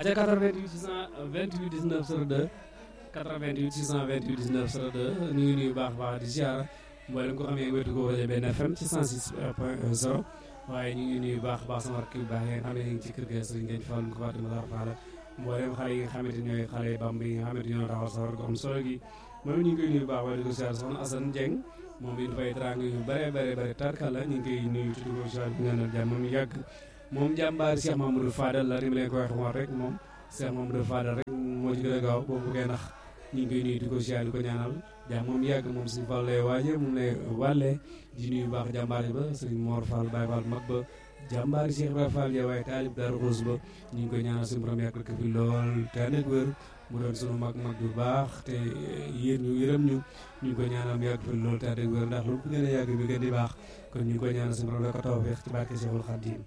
aca 88 628 19 02 88 628 19 02 ñu ngi nuyu baax baax di ziar mboolem ko xamee wetu ko rajo benn FM ci 106 point 0 waaye ñu ngi nuyu baax baax sama rakk yu baax yi nga xam ne ñu ngi ci kër ga sëriñ ngeen fàllu ko Fatima Zahra Fall mboolem xale yi nga xamante ñooy xale bamb yi nga xamante ñoo taxawal sawar ko am solo gi moom ñu ngi koy nuyu baax waaye di ko ziar soxna Assane Dieng moom it dafay trang yu bare bare bare tarkala ñu ngi koy nuyu tuddi ko ziar bi nga nal jàmm moom yàgg moom jàmbaar Cheikh Mamadou Fadal la ni ma leen ko waxee woon rek moom Cheikh Mamadou Fadal rek moo ci gën a gaaw boobu koy nax ñu ngi koy nuyu di ko ziar di ko ñaanal jàmm moom yàgg moom suñu Fall lay waaje moom lay wàllee di nuyu baax jàmbaar ba sëriñ Mor Fall Baye Fall mag ba jàmbaar Cheikh Ibrahima Fall ya waaye taalib Darou Rose ba ñu ngi koy ñaanal suñu borom yàgg ko fi lool te ànd ak wér mu doon sunu mag mag bu baax te yéen ñu yërëm ñu ñu ngi koy ñaanal mu yàgg fi lool te ànd ak wér ndax lu gën a yàgg bi gën di baax kon ñu ngi koy ñaanal suñu borom la ko tawfeex ci barke Cheikhul Khadim